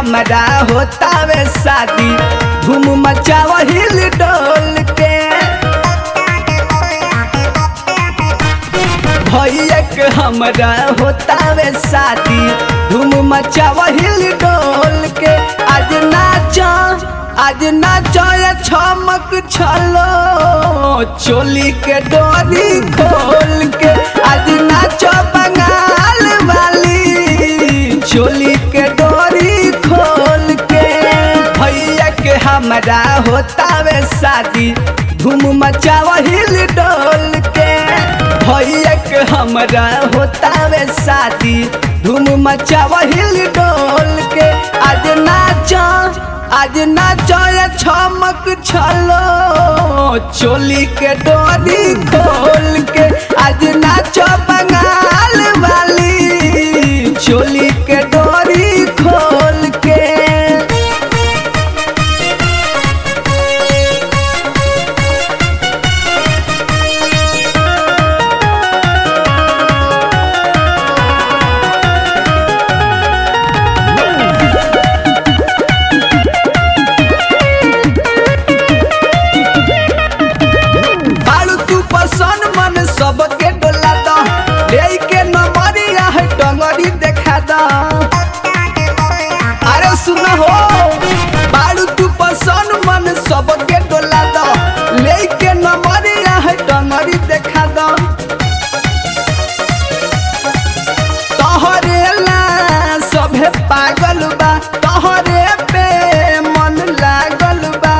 हमरा होतावे शादी धूम मचाव हिल डोल के भैया के हमरा होतावे शादी धूम मचाव हिल डोल के आज नाच आज नाच छमक छलो चोली के डोरी खोल के आज नाच बंगाल वाली चोली के डोरी खोल के भैया के हमरा होतावे शादी धूम मचाव हिल डोल के भैया के हमरा होतावे शादी धूम मचाव हिल डोल के आज नाच आज नाच छमक छलो चोली के डोरी खोल के आज नाच बंगाल वाली चोली के डोरी खोल के बालू तू पसंद मन सबके डोला द ले के नंबरिया है डंगरी देखा द अरे सुन हो बालू तू पसंद मन सबके डोला द ले के नंबरिया है डंगरी देखा द तोहरे ला सभे पागल बा तोहरे पे मन लागल बा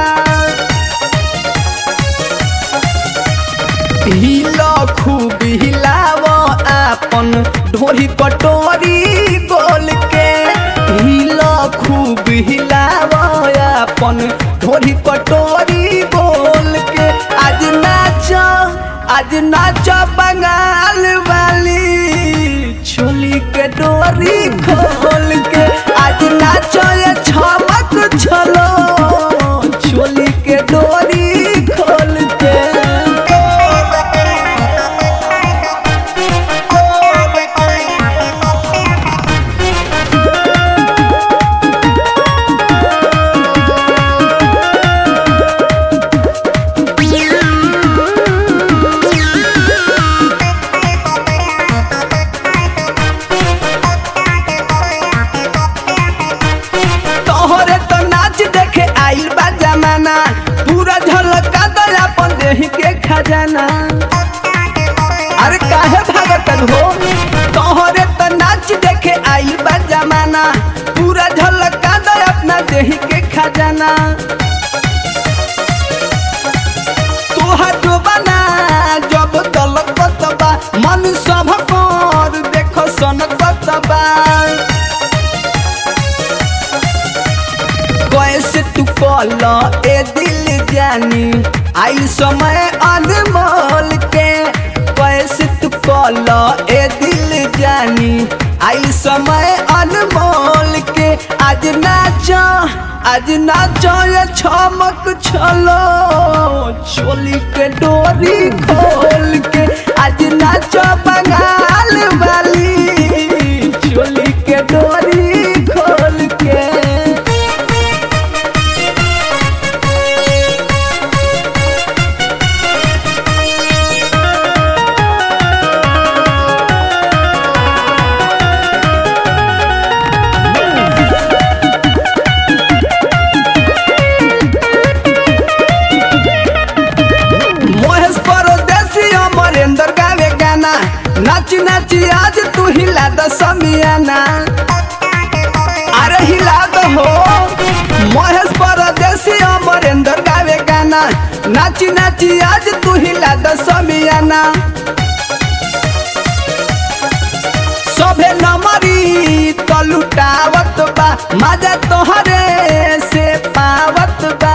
हिला खूब हिलाव आपन ढोरी कटोरी गोल के हिला खूब हिलाव आपन ढोरी कटोरी गोल के आज नाच आज नाच बंगाल वाली छोली के डोरी खोल के आज नाच ये छमक छलो छोली के डोरी खोल के तोहरे तो नाच देखे आइल बा जमाना पूरा झलका दो अपन देह के खजाना अरे काहे भागत हो तोहरे तो नाच देखे आइल बा जमाना पूरा झलका दो अपना देह के खजाना तोहर जो बना जब तलकत बा मन सब कर देखो सनकत बा कैसे तू कल ए दिल जानी आई समय अनमोल के कैसे तू कल ए दिल जानी आई समय अनमोल के आज नाच आज नाच ये छमक छलो चोली के डोरी खोल के आज नाच बंगाल वाली चोली के डोरी खोल के मोहेश परदेसी अमरेंद्र गावे गाना नाच नाच आज तू हिला द समियाना अरे हिला दो हो मोहेश परदेसी अमरेंद्र गावे गाना नाच नाच आज तू हिला द समियाना सभे नमरी तो लुटावत बा मजा तोहरे से पावत बा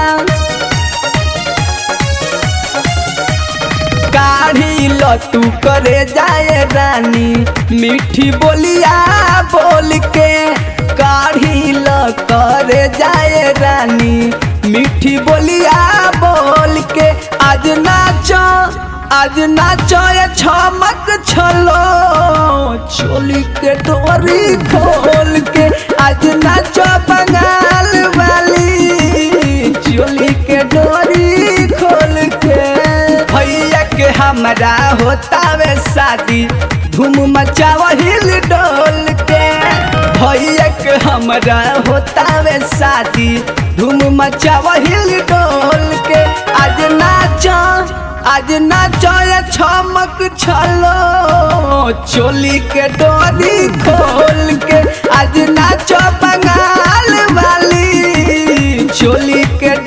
काढ़ी ल तू करे जाए रानी मीठी बोलिया बोल के काढ़ी ल करे जाए रानी मीठी बोलिया बोल के आज नाचो आज नाचो ये छमक छलो चोली के डोरी खोल के आज नाचो बंगाल वाली चोली के डोरी खोल के भैया के हमरा होतावे शादी धूम मचावा हिल डोल के भैया के हमरा होतावे शादी धूम मचावा हिल डोल के आज नाचो आज नाचो ये छमक छलो चोली के डोरी खोल के आज नाचो बंगाल वाली चोली के